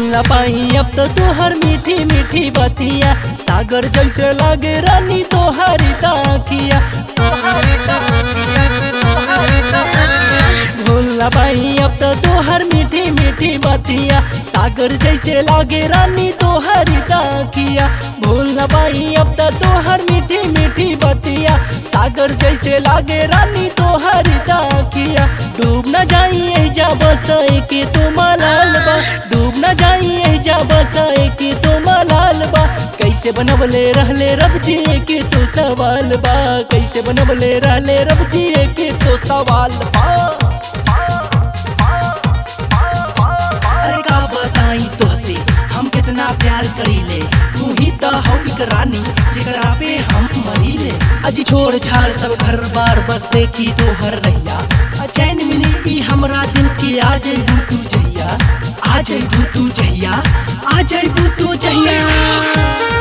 भूल न पाई अब तो तोहर मीठी मीठी बतिया सागर जैसे लागे रानी तोहरी ताकिया भूल न पाई अब तो तोहर मीठी मीठी बतिया सागर जैसे लागे रानी तोहरी ताकिया भूल न पाई अब तो तोहर मीठी मीठी बतिया सागर जैसे लागे रानी तोहरी ताकिया डूब न जाइए जा बसाए के तुम लाल बा डूब न जाइए जा बसाए के तुम लाल बा कैसे बनवले रहले रब जी के तो सवाल बा कैसे बनवले रहले रब जी के तो सवाल बा अरे का बताई तोहसे हम कितना प्यार करीले तू ही तो हौ एक रानी जेकरा पे हम मरीले अजी छोड़ छाड़ सब घर बार बस देखी तो हर रैया आ चैन मिली ई हमरा दिल के आ जाइबू तू जहिया आ जाइबू तू जहिया आ जाइबू तू जहिया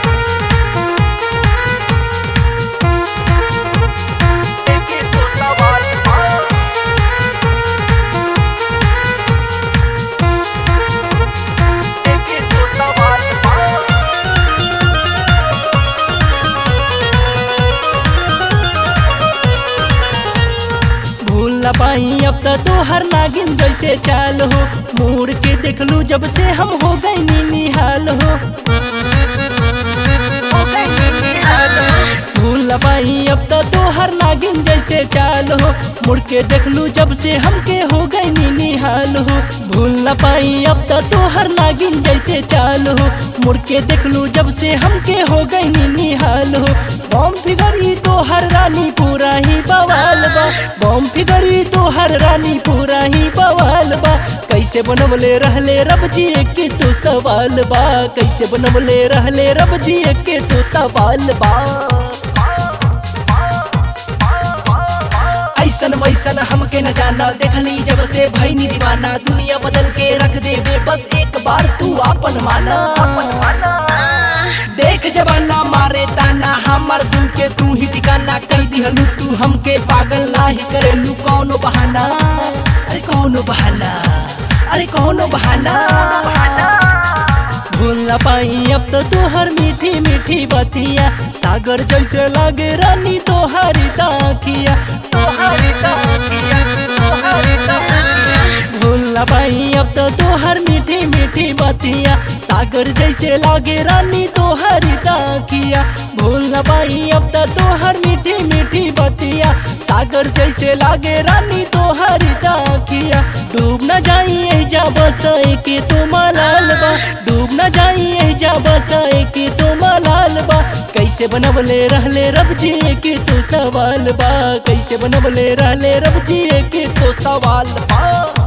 भूल न पाई अब तो तोहर नागिन जैसे चाल हो मुड़ के देख लू जब से हम हो गए निहाल हो भूल न पाई अब तो तोहर नागिन जैसे चाल हो मुड़ के देख लू जब से हमके हो गए निहाल हो भूल न पाई अब तो तोहर नागिन जैसे चाल हो मुड़ के देख लू जब से हमके हो गए निहाल हो बम फिगरी तोहर रानी पूरा ही बवाल बा बम फिगरी तोहर रानी पूरा ही बवाल बा कैसे बनवले रहले रब जी के तो सवाल बा कैसे बनवले रहले रब जी के तो सवाल बा ऐसन वैसन हमके न जाना देखली जब से भईनी दीवाना दुनिया बदल के रख देबे बस एक बार तू अपन माना देख जबाना मारे ताना हमर दिल के तू ही ठिकाना कर दिहलू तू हमके पागल नाही करेलू कौनो बहाना अरे कौनो बहाना अरे कौनो बहाना भूल न पाई अब तो तोहर मीठी मीठी बतिया सागर जैसे लागे रानी तोहरी ताकिया भूल न पाई अब तो तोहर मीठी मीठी बतिया सागर जैसे लागे रानी तोहरी ताकिया भूल न पाई अब तो तोहर मीठी मीठी बतिया सागर जैसे लागे रानी तोहरी ताकिया डूब न जाइए जा बसाए के तुम लाल बा डूब न जाइए जा बसाए के तुम लाल बा कैसे बनवले रहले रब जी के तो सवाल बा कैसे बनवले रहले रब जी के तो सवाल बा